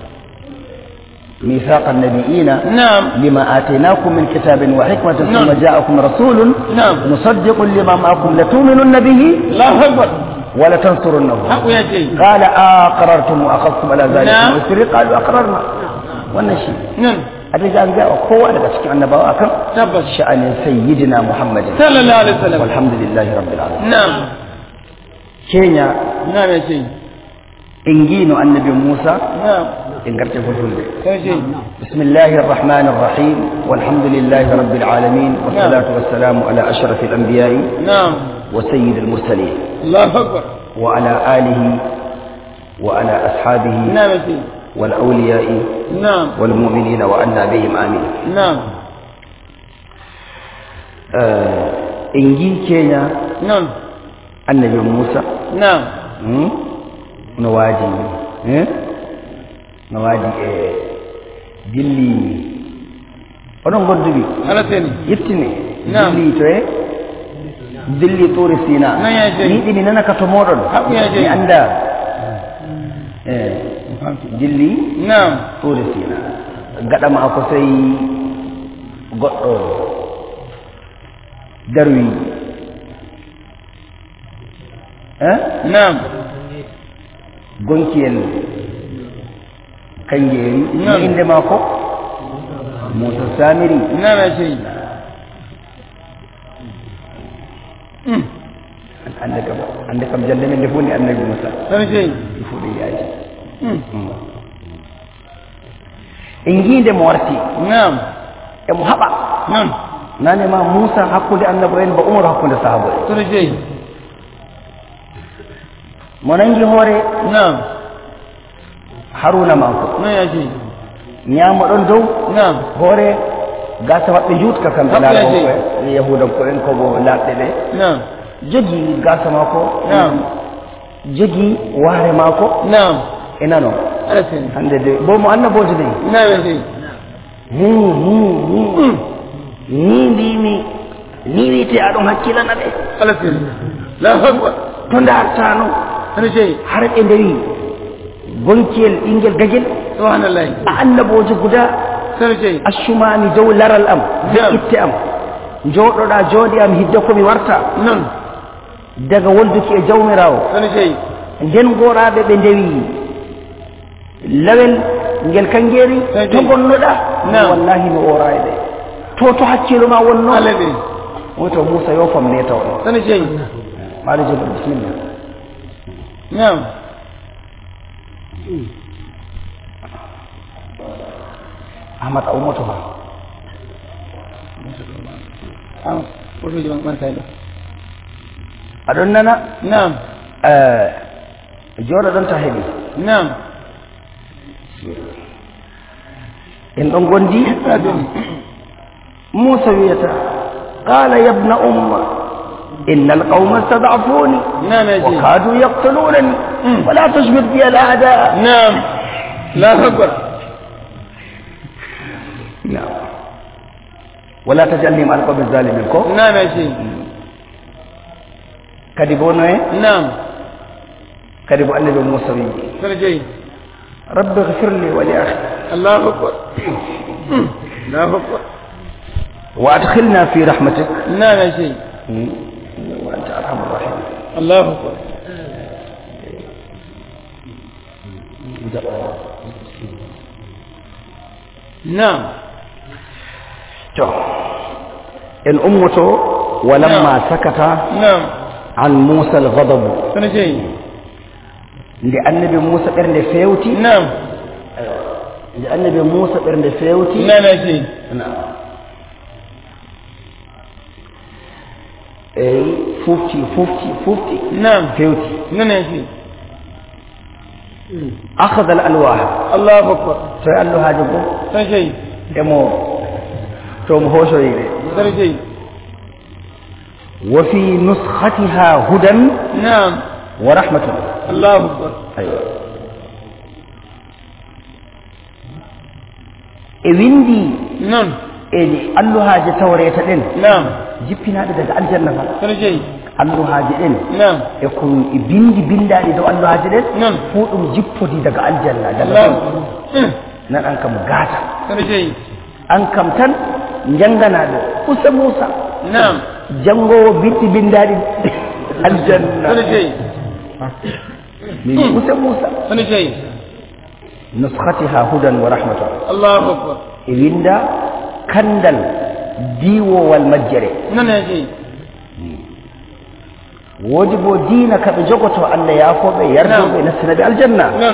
mithaqan nabiyina na'am lima atainakum min kitabin wa hikmatin Nan. thumma ja'akum rasulun na'am musaddiqun lima ma'akum latu'minunna bihi Allahu akbar wa latansurunnahu haku ya ce qala aqrartum wa akhadhtum ala Na'am. dhalika isri qalu aqrarna wannan shi nan a da an ga kowa daga cikin annabawa akan tabbas sha'anin sayyidina muhammadin sallallahu alaihi wasallam walhamdulillahi rabbil alamin na'am kenya na'am ya ce ingino annabi musa na'am in garce fulfulde sarki بسم الله الرحمن الرحيم والحمد لله رب العالمين والصلاة والسلام على أشرف الأنبياء na'am وسيد المرسلين Allahu akbar وعلى آله وعلى أصحابه na'am ya ce والأولياء na'am والمؤمنين وأنا بهم آمين na'am آه إنجي كينيا nan النبي موسى na'am مم؟ نواجي مم؟ نواجي إيه دلي onon godduɓi ala seni yettini Naam. dilli to e dilli turi sina Nan ya je. ni ɗini nana ka to moɗon Haɓu ya je. mi anda e dilli na'am turi sina gaɗama ko sey goɗɗo darwi e na'am gonkiyel kanjeeri no Naam. inde maako moussa samiri na'am ya ce Mm. ande kam ande kam jande men nde fof ndi annabi moussa sarki il faut ɗum yaaji Mm. en jiinde mo warti na'am emo haɓa nan nane ma moussa hakkude annabo en ba umaru hakkude sahaba en sarki mo nangi hoore na'am haruna manko nan ya ce ñaama ɗon dow na'am hoore gasa maɓɓe juutka kamɓe Haɓɓe laaɓo yaji. e yahudanko en kobo laaɓɓe ɓe na'am jogii gasa maako Naam. jogii waare maako na'am e nano ala seni hande de bo mo annabojo de na'am ya ce ni ni ni ni mbimi ni wiyete aɗon hakkilana ɓe ala seni Allahu akbar to dartano sarki har ɓe ndari gonkiyel ɓinguel gagel subhanallah a annabojo guda sarki accumami dow laral am Naam. dow itte am jooɗoɗa jooɗi am hidde komi warta nan daga wolduki e jawmirawo sarki nden goraɓe ɓe ndewi lawel ngel kangeeri Kadi. to gonnoɗa Naam. wallahi mi ora e ɓe to to hakkilo ma wonno ala seni woto moussa yo fam neta o sarki maɗo jogo bisimilla na'am ahmad a ummoto ma ah woto jom man saydo aɗon nana na'am eh, jooɗo ɗon ta heeɓi na'am en ɗon gondi موسى ويتا قال يا ابن أم إن القوم استضعفوني نعم يا جي وكادوا يقتلونني ولا تشمت بي الأعداء نعم لا أكبر نعم ولا تجعلني مع القوم الظالمين كو نعم يا جي كدي بونو نعم كدي بو النبي موسى وي فرجي رب اغفر لي ولأخي الله أكبر الله أكبر وأدخلنا في رحمتك نعم يا جي وأنت أرحم الراحمين الله أكبر نعم تو إن أمته ولما نعم. سكت نعم عن موسى الغضب فرجي لأنبي موسى إرن فيوتي نعم لأنبي موسى إرن فيوتي نعم يا جي نعم eh 50 50 50 نعم 50 نعم يا شيخ akhadha al-alwah الله أكبر sai alluha jibo سن شيء emo to mo hoso yide سن شيء wa fi nuskhatiha hudan نعم wa rahmatun الله أكبر aywa e windi نعم e alluhaji tawreta ɗin نعم jippinaɗe daga aljanna fa سن شيء alluhaji ɗin نعم e ko e bindi bindaɗi dow alluhaji ɗin نعم fuu ɗum jippodi daga aljanna daga الله ɗon أكبر nan an kam gata سن شيء an kam tan janganaɗo usa musa نعم jangowo bitti bindaɗi aljanna سن شيء min usa musa سن شيء nuskhatiha hudan wa rahmatun الله أكبر e winda kandal diwowal majjere نعم يا شيخ woodi bo diina ka ɓe jogoto allah yaafoɓe yardoɓe nastina ɓe aljanna نعم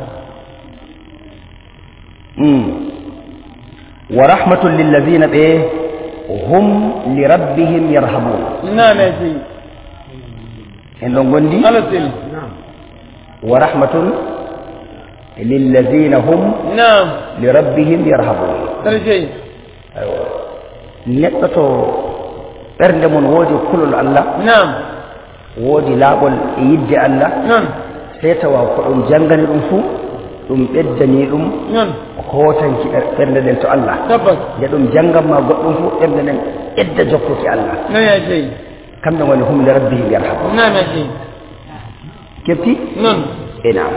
Mm. wa rahmatun lillazina ɓe hum li rabbihim yarhabun نعم يا شيخ en ɗon gondi على السن wa rahmatun lillazina hum نعم li rabbihim yarhabun سن شيء aywa neɗɗo to ɓernde mum woodi kulol allah نعم woodi laaɓol e yidde allah نعم sey tawa ko ɗum janngani ɗum fuu ɗum ɓeddani ɗum نعم hootanki ɓer- ɓernde nden to allah تبت nde ɗum jannganma goɗɗum fuu ɓernde nden ƴedda jokkuki allah نعم يا شيخ kamɓe ngoni hum li rabbihim yarhabu نعم يا شيخ kefti نعم e nam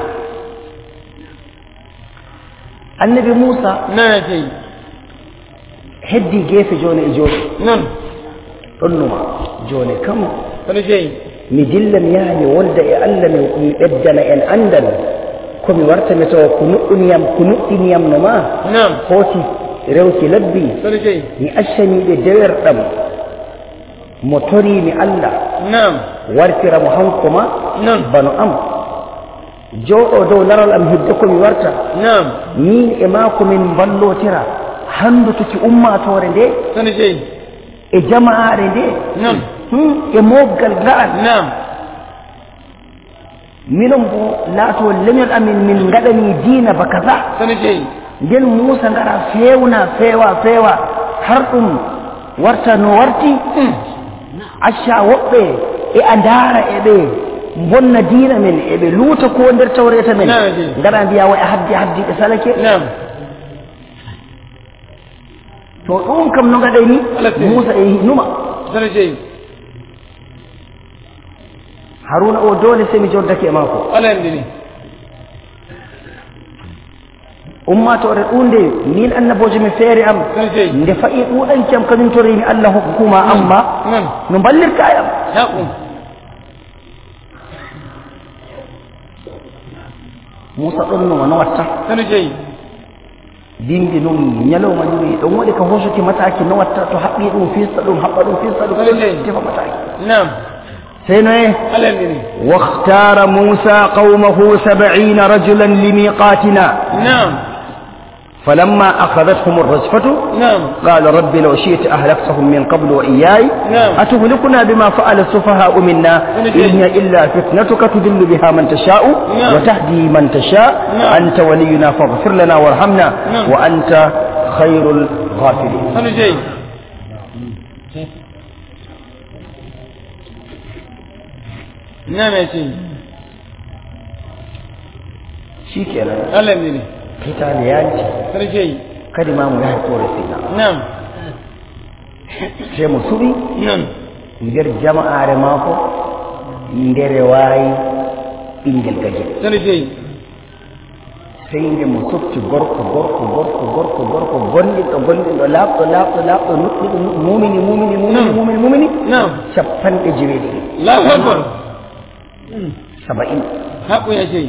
annabi moussa نعم يا شيخ heddi geefe jooni e jooɗi نعم ɗonnuma jooni kam سن شيء mi dilla mi yaha mi wolda e allah mi mi ɓeddana en anndal komi warta mi tawa ko nuɗɗuniyam ko nuɗɗiniyam no ma نعم hooti rewki labbi سن شيء mi accaniɓe dewerɗam mo toriimi allah نعم wartira mo hanko ma نعم bano am jooɗo dow laral am hidde komi warta نعم min e maako min mballotira handutuki ummatore nde سن شيء e jama'are nde نعم Hmm, e moggal ga'al نعم minon bo laato leñol amin min ngaɗani diina ba kaza سن شيء nden muusa ngara feewna feewa feewa har ɗum warta no warti acca woɓɓe e a ndaara e ɓe bonna diina men e ɓe luuta ko nder tawreta men Na'am, ji. ngara mbiya way a haddi a haddi ɓe salake نعم to ɗum kam no ngaɗay ni Allah sani. muusa e numa سن شيء haruna o dole sey mi joddake e maako على يمدني ummatore ɗunde min annabojo mi feere am سن شيء nde fayi ɗuɗanki am kañum torimi allah hokkuma amma نعم no ballirka e am نعم muusa ɗon numa no watta سن شيء bindi ɗum ñalawma ɗumi ɗon waɗi ka hosuki mataki no watta to haɓɓi ɗum fista ɗum haɓɓa ɗum fista ɗum Lallai. tefa mataki نعم sey noye على يمدني واختار موسى قومه سبعين رجلا لميقاتنا نعم فلما أخذتهم الرجفة نعم قال رب لو شئت أهلكتهم من قبل وإياي نعم. أتهلكنا بما فعل السفهاء منا من إن شيء. هي إلا فتنتك تضل بها من تشاء نعم. وتهدي من تشاء نعم. أنت ولينا فاغفر لنا وارحمنا نعم. وأنت خير الغافرين سن شيء نعم يا شيخ شيكنا على يمدني قتال يانتي سن شيء كلمة مجاهد قورسينا نعم سيمو سبي نعم nder jama'are maako ndere waayi ɓingel gajel سن شيء sey nde mo softi gorko gorko gorko gorko gorko gonɗinɗo gonɗinɗo laaɓɗo laaɓɗo laaɓɗo nuɗɗiɗo nuɗɗo mumini mumini mumini Nam. mumini mumini نعم capanɗe jeweɗiɗi الله أكبر saba'in حق يا شيخ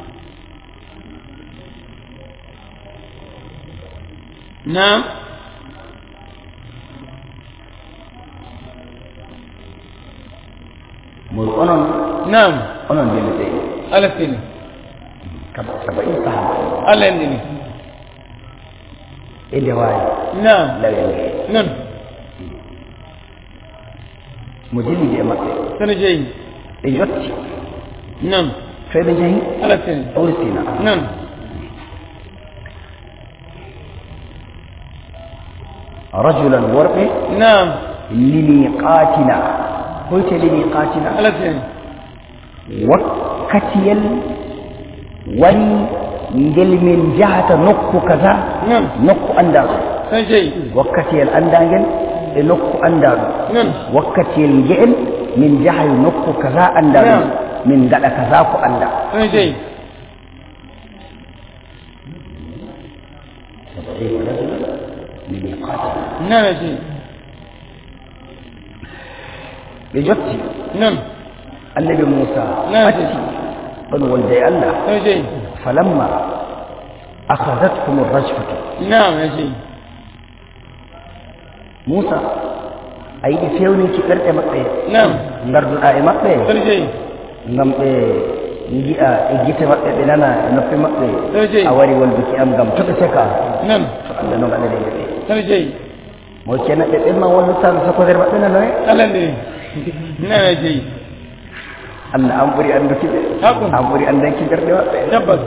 نعم moy onon نعم onon ndene ɓe على السنة kam saba'in sahaba على يمدني e nde waawi نعم lawe nge نعم mo dilli e maɓɓe sana jeyi ɓe yotti non to ɓe jehi ala sene ɗowri sina non rajulan worɓe nam limiqatina hoyte limiqatina ala sene wakkatiyel wari ngel min jahata nokku kaza non nokku andaɗo sana jeyi wakkatiyel andagel e nokku andaɗo non wakkatiyel ngeel min jahay nokku kaza andaɗo Naam. min gaɗa kaza ko anda sana jeyi limiqatina nana jeyi ɓe jotti non annabi moussa Naam. atti ɗon wonde e allah sana jeyi falamma akhadatkum rajfatu nam ya jeyi moussa a yiɗi fewninki ɓerɗe maɓɓe nam garduɗa e maɓɓe sana jeyi ngam ɓe jiya e gite maɓɓe ɓe nana e noppi maɓɓe Ɗo jeyi. a wari wolduki am ngam to ɓe seka non to allah no gaɗanede ɓe sana jeyi mo kena ɓe ɓenma wallutano sokodere maɓɓe nano e ala ndiri nana jeyi allah an ɓuuri annduki ɓe Haqqun. an ɓuuri andanki ɓerɗe maɓɓe tabbas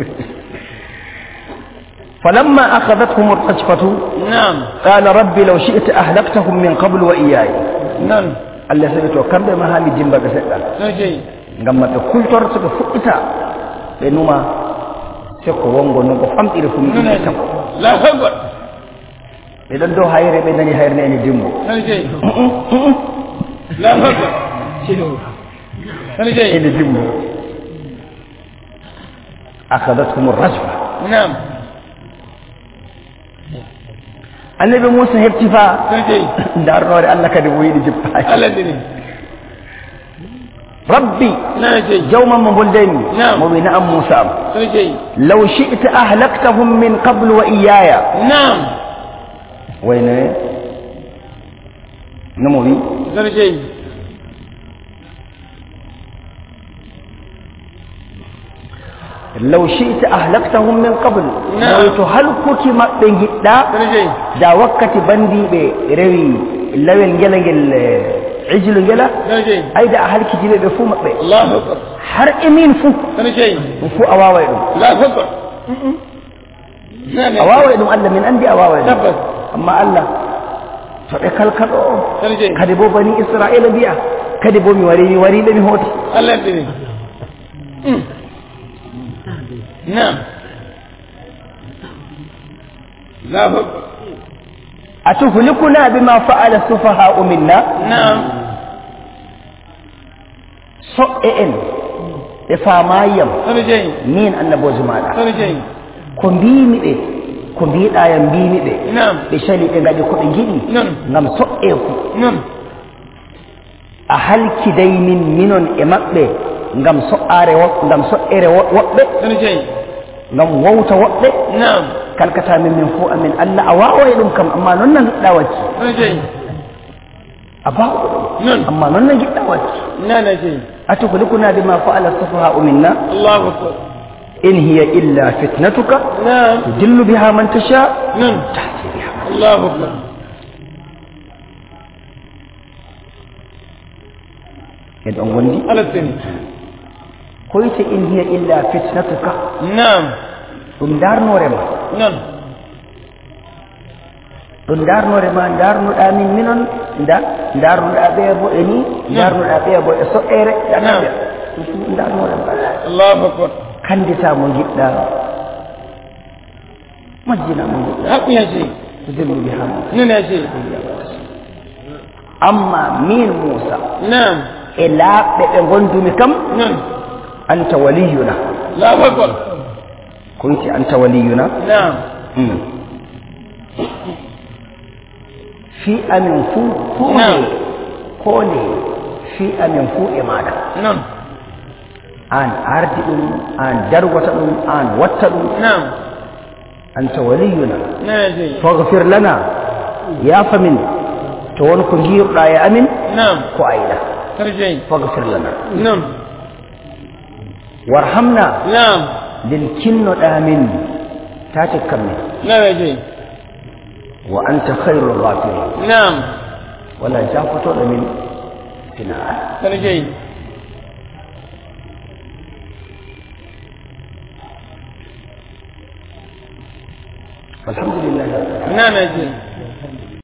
falamma akhadathum rajfatu nam qala rabbi law shi'ta ahlaktahum min qablu wa iyaya non allah sabi to kamɓe ma haami dimba ɓe seɗɗa sana jeyi ngam maɓe kultor soɓe fuɗɗita ɓe numa sekko wongo non ko famɗiri fu nana miɗi jeyi tam la hagol ɓe ɗon dow hayre ɓe nani hayre ene dimbo sana jeyi la hagol sana jeyi ene dimbo akhadathum rajfa nam annabi moussa hefti fa sana jeyi darnore allah kadi mo yiɗi jippaaki ala ndiri rabbi nana jeyi jawman mo boldemi Naam. mo wi na'am moussa am sana jeyi law shi'ta ahlaktahum min qablu wa iyaya nam wayno nomo wi sana jeyi law shi'ta ahlaktahum min qabl Naam. moy to halkuki maɓɓe giɗɗa sana jeyi da wakkati bandiɓe rewi lawel ngela ngel eh, ijlu ngela sana jeyi ayda a halkitiɓe ɓe fuu maɓɓe allahu akbar har emin fuu sana jeyi ɗum fuu a waway ɗum la hagol nana a waway ɗum allah min andi a waway ɗum tabbas amma allah to ɓe kalkaɗo o sana jeyi kadi bo bani israila mbiya kadi bo mi wari mi wariɓe mi hooti ala ndiri nam la hagol atuhlikuna bima fa'ala sufaha'u minna nam soɓɓe en ɓe famayiyam sana jeyi min annabojo maɗa sana jeyi ko mbimi ɓe ko mbiɗayam mbimi ɓe nam ɓe cali ɓe gaɗi koɓe giɗi non ngam soƴƴeku non a halkiday min minon e maɓɓe ngam so'are wo- ngam soƴƴere wo- woɓɓe sana jeyi ngam wowta woɓɓe nam kalkata min min fo amin allah a wawa e ɗum kam amma noon na giɗɗa wacci sana jeyi a bawa ɗum non amma noon na giɗɗa wacci nana jeyi atuhlikuna bima fa'ala sufaha'u minna allahu akbar in hiya illa fitnatuka nam tudillu biha man tasha non tahdi biha man allahu akbar en ɗon gondi ala seni koyte in hiya illa fitnatuka nam ɗum darnore ma non ɗum darnore ma darnuɗa min minon da darnuɗa ɓe bo e ni darnuɗa ɓe bo e soƴƴere Naam. ɗum fu ɗum darnore ma allahu akbar kandita mo jiɗɗa majjina mo jiɗɗa haqqu ya jeyi tudillu biha man non ya jeyi amma min moussa nam e laaɓɓe ɓe gondumi kam non anta waliyuna allahu akbar ko witi anta waliyuna nam Mm. fi amin fuu fuu Naam. nde ko nde fi amin fuu e maɗa non an ardi ɗum an dargota ɗum an watta ɗum nam anta waliyuna non ya jeyi fagfir lana yafa min to won ko giruɗa e amin nam ko ayɗa sana jeyi fagfir lana non warhamna nam nden kinnoɗa min tate kammin non ya jeyi wa anta khairu ghafirin nam wala jafotoɗo min tina sani shehi alhamdulillah ina mai ce